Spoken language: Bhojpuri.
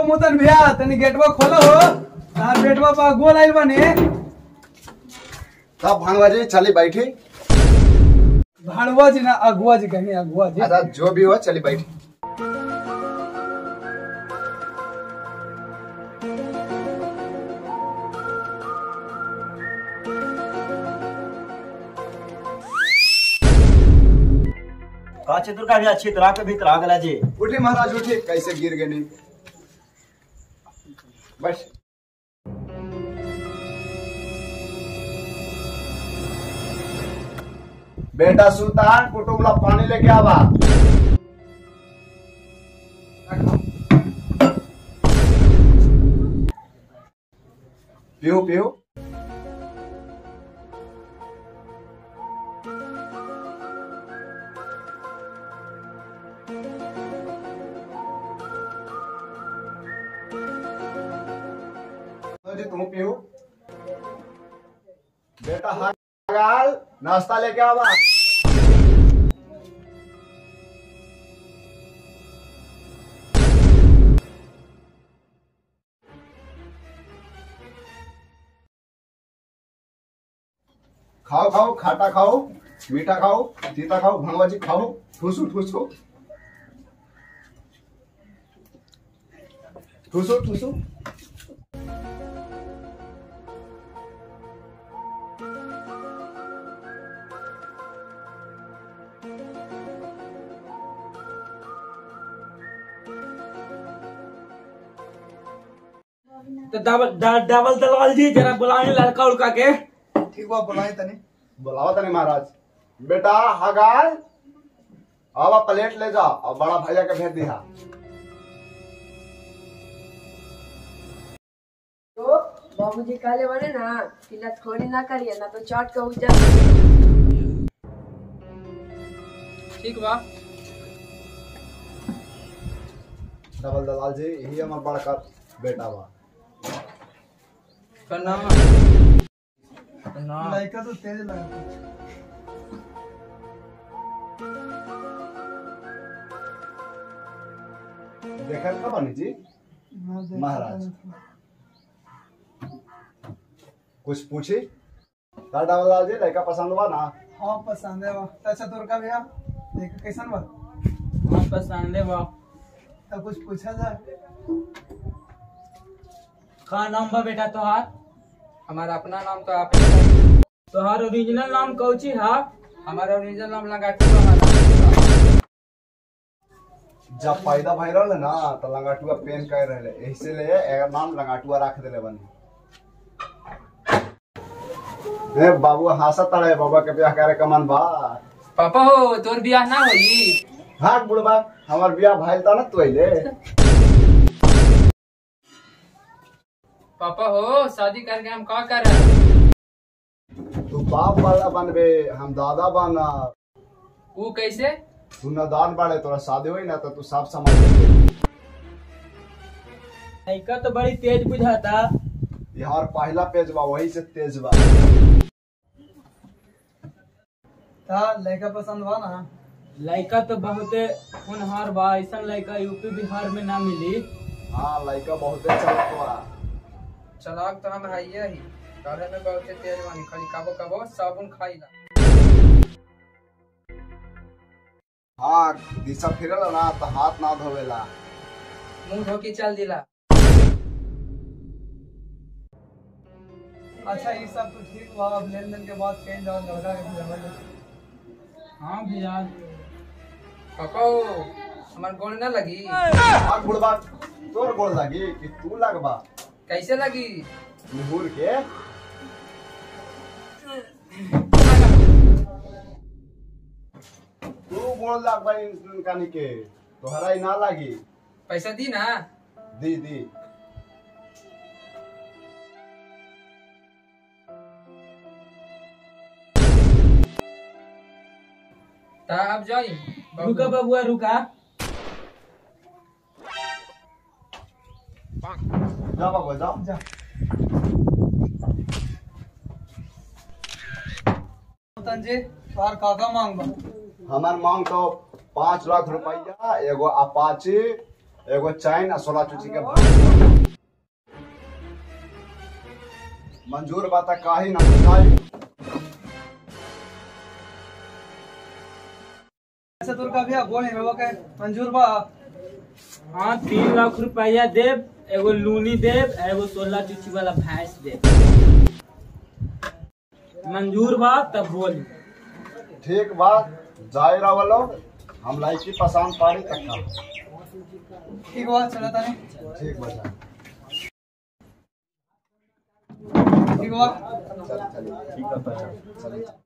मोतन भैया तनी गेटवा खोलो हो तार बेटवा पा गोल आइल बने तब भानवा जी चली बैठी भाड़वा जी ना अगुआ जी कहीं अगुआ जी अच्छा जो भी हो चली बैठी का चित्र का भी अच्छी तरह के भीतर आ गला जी उठी महाराज उठी कैसे गिर गए नहीं बस बेटा सुल्तान कुटुमला पानी लेके आवा पियो पियो जी तुम पियो बेटा हाल नाश्ता लेके आवा खाओ खाओ खाटा खाओ मीठा खाओ तीता खाओ भंगवा जी खाओ ठूसो ठूसो ठूसो ठूसो तो डबल ड- डबल दलाल जी जरा बुलाए लड़का उड़का के ठीक बा बुलाई तनी बुलावा तने महाराज बेटा हगाल आवा प्लेट ले जा और बड़ा भैया के भेज दिया तो बाबूजी कहले बने ना कि लतखोरी ना करिए ना तो चाट के उजा ठीक बा डबल दलाल जी यही हमार बड़का बेटा बा प्रणाम प्रणाम लड़का तो तेज लगा देखत का बनी जी महाराज। कुछ पूछी का डबल दलाल जी लड़का पसंद बा ना हाँ पसंद है बा अच्छा तोर का भैया देख कैसन बा हाँ पसंद है बा तब कुछ पूछा जाए का नाम बा बेटा तोहार हमारा अपना नाम तो आप ही बताइए। तोहार ओरिजिनल नाम कौची हा हमारा ओरिजिनल नाम लगाटू हमारा जब पैदा भई रहले ना तो लंगाटुआ पेन कर रहले ऐसे ले एकर नाम लंगाटुआ रख देले बनी ए बाबू हंसत तड़े बाबा के ब्याह करे का मन बा पापा हो तोर बियाह ना होई भाग बुढ़बा हमार बियाह भइल ता ना तोइले पापा हो शादी करके हम का कर तू बाप वाला बनबे हम दादा बना वो कैसे तू नदान बाड़े तोरा शादी होई ना तो तू सब समझ लेबे। लड़का तो बड़ी तेज बुझाता ये हमार पहला पेज बा वही से तेज बा ता लड़का पसंद बा ना लड़का तो बहुते होनहार बा ऐसा लड़का यूपी बिहार में ना मिली हाँ लड़का बहुते चलत बा चलाक तो हम है ही करे में बहुत तेज बानी खाली कबो कबो साबुन खाईला हाँ दिशा फिरल ना तो हाथ ना धोवेला मुंह धो के चल दिला अच्छा ये सब तो ठीक बा अब लेन देन के बाद कहीं जाओ लड़का के भेजवा हाँ भैया पापा हो हमार गोड़ ना लगी भाग बुढ़बा तोर गोल लगी कि तू लगबा कैसे लगी मुहूर के तू गोल लगबा इनकानी के तोहरा ही ना लागी पैसा दी ना दी दी ता अब जाई रुका बबुआ रुका जा बाबा जा जा तन जी तोहार काका मांग बा हमार मांग तो पाँच लाख रुपया एगो अपाची एगो चैन आ सोलह चुची के भाग मंजूर बात काही ना बुझाई ऐसे दुर्गा भैया बोले में वो के मंजूर बा हाँ तीन लाख रुपया देव एगो लूनी देव एगो सोलह चुची वाला भैंस देव मंजूर बा तब बोल ठीक बात जाए रहो हम लाइकी पसंद पाड़ी तक का ठीक बा चला तानी ठीक बचा ठीक बा चल चलिए ठीक है चलिए